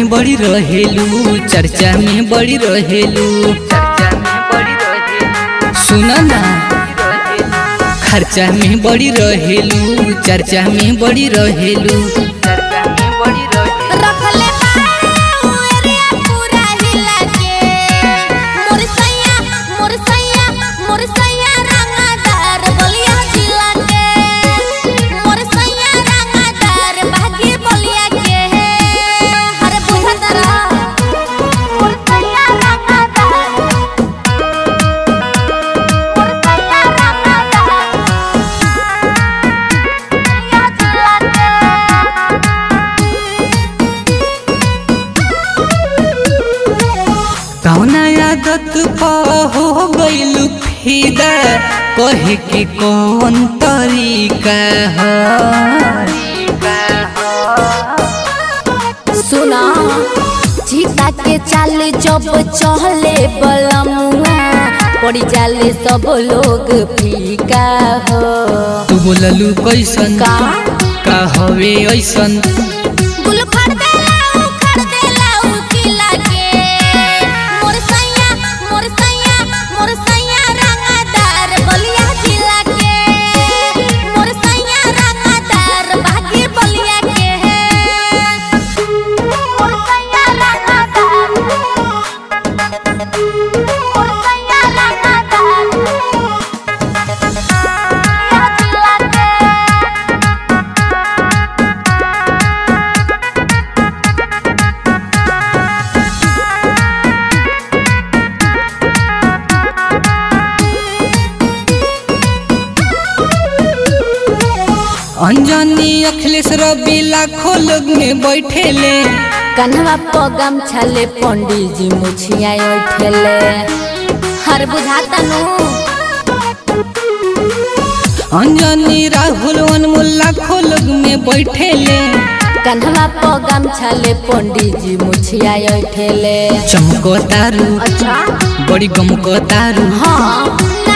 में बड़ी रहेलू चर्चा में बड़ी रहेलू सुन ना खर्चा में बड़ी रहेलू चर्चा में बड़ी रहेलू रखले बाऊ एरिया पूरा हिला के मोर सैया मोर सैया मोर सैया रंगदार बलिया जिला के मोर सैया रंगदार भागी बलिया के हर बुझत रह मोर सैया रंगदार मोर सैया रंगदार बलिया जिला के कौना आदत पा हो गइलू फिदा कहे के कौन तरीका है सुना चीता के चाल जब चहले बलमुआ पड़ी जाले सब लोग फीका हो तू बोललू कैसन का का हवे ऐसन गुल फड़ देला उखड़ देला उकिला के मोर सैया मोर सैया मोर सैया रंगदार बलिया जिला के मोर सैया रंगदार भागी बलिया के मोर सैया रंगदार मोर सैया रंगदार बलिया जिला के अंजनी अखिलेश रवि लाखों लोग में बैठेले कन्हवा पगम छले पंडित जी मुछिया ठेले हर बुझाता नु अंजनी राहुल अनमोल लाखों लोग में बैठेले कन्हवा पगम छले पंडित जी मुछिया ठेले चमको तारू अच्छा बड़ी गमको तारू हाँ